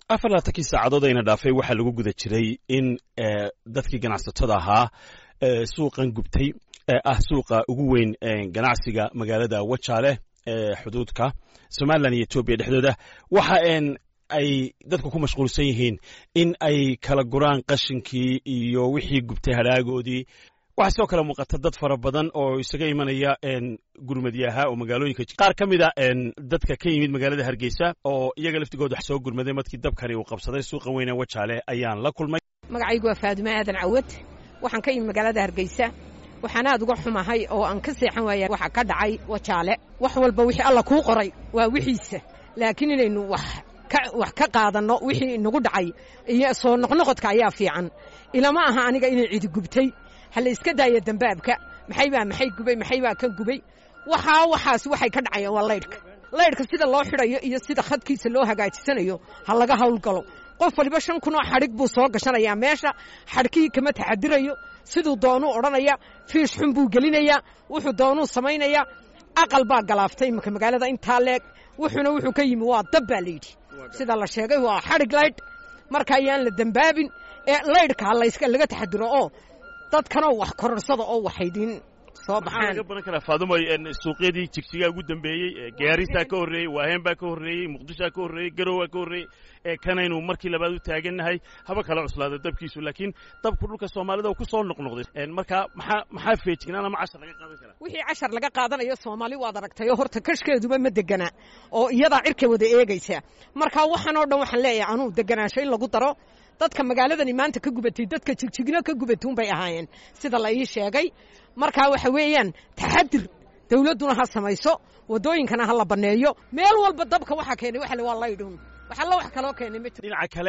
afar laatankii saacadood ayna dhaafay waxaa lagu guda jiray in dadkii ganacsatada ahaa suuqan gubtay ee ah suuqa ugu weyn ganacsiga magaalada wajaale ee xuduudka somalilan iyo etoobiya dhexdooda waxa ay dadku ku mashquulsan yihiin in ay kala guraan qashinkii iyo wixii gubtay hadhaagoodii waxaa sidoo kale muuqata dad fara badan oo isaga imanaya gurmadyaha oo magaalooyinka qaar ka mid a dadka ka yimid magaalada hargeysa oo iyaga laftigood wax soo gurmaday markii dabkani uu qabsaday suuqa weyne wajaale ayaan la kulmay magacaygu waa faadume aadan cawad waxaan ka yimid magaalada hargeysa waxaan aad uga xumahay oo aan ka seexan waaya waxa ka dhacay wajaale wax walba wixii alla kuu qoray waa wixiisa laakiin inaynu wax wax ka qaadanno wixii inagu dhacay iyo soo noqnoqodka ayaa fiican ilama aha aniga inay cidi gubtay ha la iska daaya dambaabka maxay baa maxay gubay maxay baa ka gubay waxaa waxaas waxay ka dhacayaan waa laydhka laydhka sida loo xidhayo iyo sida khadkiisa loo hagaajisanayo ha laga hawlgalo qof waliba shan kun oo xadhig buu soo gashanayaa meesha xadhkihii kama taxadirayo siduu doonuu odhanaya fiish xun buu gelinayaa wuxuu doonuu samaynayaa aqal baa galaaftay imika magaalada intaa leeg wuxuuna wuxuu ka yimi waa dab baa layidhi sida la sheegay waa xadhig laydh marka ayaan la dembaabin ee laydhka laga taxadiro oo dadkanoo wax kororsada oo waxaydin soo baxaan laga baran karaa faadumoy suuqyadii jigjigaa ugu dambeeyey gaarisaa ka horreeyey waaheen baa ka horreeyey muqdishaa ka horreeyey garowaa ka horreeyey ee kanaynu markii labaad u taagannahay haba kala cuslaada dabkiisu laakiin dabku dhulka soomaalida ku soo noqnoqday marka maxaa maxaa feejignaan ama cashar laga qaadan karaa wixii cashar laga qaadanayo soomaali waad aragtay oo horta kashkeeduba ma degana oo iyadaa cirka wada eegaysa marka waxaan oo dhan waxaan leeyahay anuu deganaansho in lagu daro dadka magaaladani maanta ka gubatay dadka jigjigno ka gubatay unbay ahaayeen sida la ii sheegay markaa waxa weeyaan taxadir dawladduna ha samayso waddooyinkana ha la banneeyo meel walba dabka waxaa keenay waxa waa laydhun wax alla wax kaloo keenay ma jiro dhinaca kale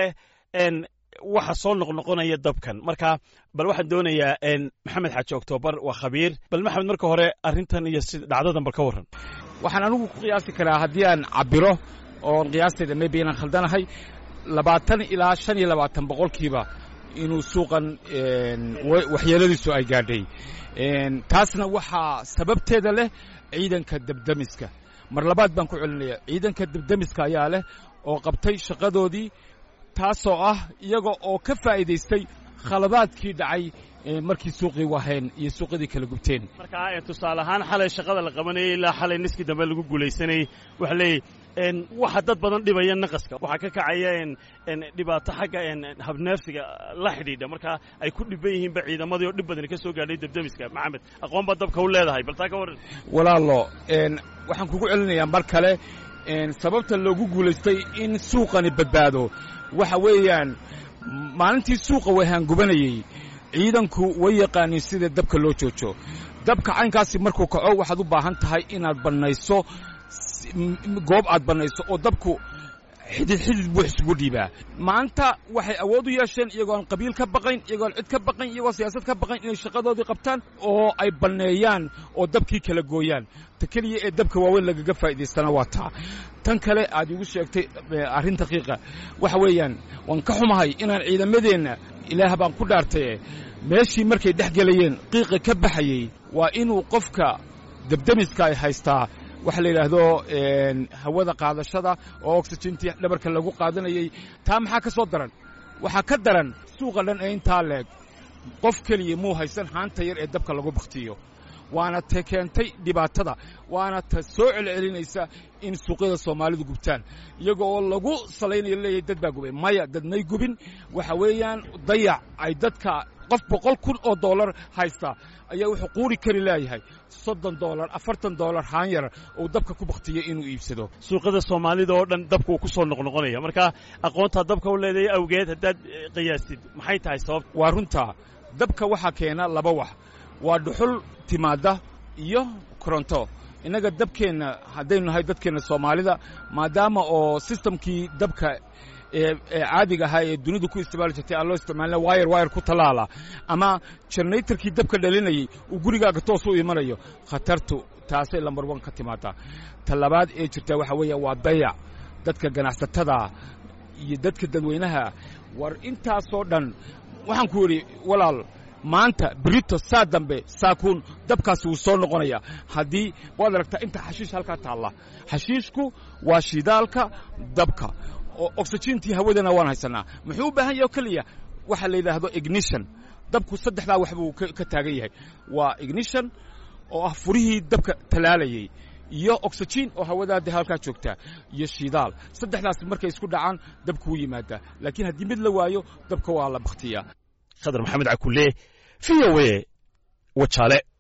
waxa soo noqnoqonaya dabkan marka bal waxaan doonayaa maxamed xaaji oktoobar waa khabiir bal maxamed marka hore arrintan iyo si dhacdadan bal ka warran waxaan anigu ku qiyaasi karaa haddii aan cabiro oon qiyaasteeda maybe inaan khaldanahay labaatan ilaa shan iyo labaatan boqolkiiba inuu suuqan waxyeeladiisu ay gaadhay taasna waxaa sababteeda leh ciidanka debdemiska mar labaad baan ku celinaya ciidanka debdemiska ayaa leh oo qabtay shaqadoodii taasoo ah iyaga oo ka faa'iidaystay khaladaadkii dhacay markii suuqii waheen iyo suuqyadii kala gubteen marka tusaale ahaan xalay shaqada la qabanayay ilaa xalay niskii dambe lagu guulaysanayey waxa leeyahy waxa dad badan dhibaya naqaska waxaa ka kacaya dhibaato xagga habneefsiga la xidhiidha marka ay ku dhiban yihiinba ciidamadii oo dhib badani ka soo gaadhay debdemiska maxamed aqoon baa dabka u leedahay bal taa ka warran walaalo waxaan kugu celinayaa mar kale sababta loogu guulaystay in suuqani badbaado waxa weeyaan maalintii suuqa wahaan gubanayey ciidanku way yaqaaniin sida dabka loo joojo dabka caynkaasi markuu kaco waxaad u baahan tahay inaad bannayso goob aad bannayso oo dabku xidid xidid buu isugu dhiibaa maanta waxay awood u yeesheen iyagoon qabiil ka baqayn iyagoon cid ka baqayn iyagoo siyaasad ka baqayn inay shaqadoodii qabtaan oo ay banneeyaan oo dabkii kala gooyaan ta keliya ee dabka waaweyn lagaga faa'idaystana waa taa tan kale aad igu sheegtay arrin daqiiqa waxa weeyaan waan ka xumahay inaan ciidamadeenna ilaah baan ku dhaartaye meeshii markay dhex gelayeen qiiqa ka baxayey waa inuu qofka debdemiska ay haystaa waxa la yidhaahdo hawada qaadashada oo oxijintii dhabarka lagu qaadanayey taa maxaa ka soo daran waxaa ka daran suuqa dhan ee intaa leeg qof keliya muu haysan haanta yar ee dabka lagu bakhtiyo waana ta keentay dhibaatada waana ta soo celcelinaysa in suuqyada soomaalidu gubtaan iyaga oo lagu salaynayo leeyahay dad baa gubay maya dad may gubin waxa weeyaan dayac ay dadka qof boqol kun oo dollar haysta ayaa wuxuu quuri kari leeyahay soddon dollar afartan dollar haan yar uu dabka ku baktiyey inuu iibsado suuqyada soomaalida oo dhan dabka uu ku soo noqnoqonaya marka aqoontaa dabka u leedahay awgeed haddaad qiyaastid maxay tahay sababta waa runtaa dabka waxaa keena laba wax waa dhuxul timaadda iyo koronto innaga dabkeenna haddaynu nahay dadkeenna soomaalida maadaama oo sistamkii dabka ee caadiga ahaa ee dunidu ku isticmaali jirtay aan loo isticmaalina wayar wayar ku tallaala ama generatorkii dabka dhalinayay uu gurigaaga toos u imanayo khatartu taasay lambar wan ka timaadaa ta labaad ee jirtaa waxaa weeya waa dayac dadka ganacsatada iyo dadka dadweynaha war intaasoo dhan waxaan ku yidhi walaal maanta brito saa dambe saakuun dabkaasi wuu soo noqonaya haddii waad aragtaa inta xashiish halkaa taalla xashiishku waa shidaalka dabka oo oxygentii hawadana waan haysanaa muxuu u baahan yahay oo keliya waxa la yidhaahdo ignition dabku saddexdaa wax buu ka taagan yahay waa ignition oo ah furihii dabka talaalayey iyo oxygen oo hawadaa de halkaa joogtaa iyo shidaal saddexdaas markay isku dhacaan dabku wuu yimaadaa laakiin haddii mid la waayo dabka waa la bakhtiyaa khadar maxamed cakulle v o a wajaale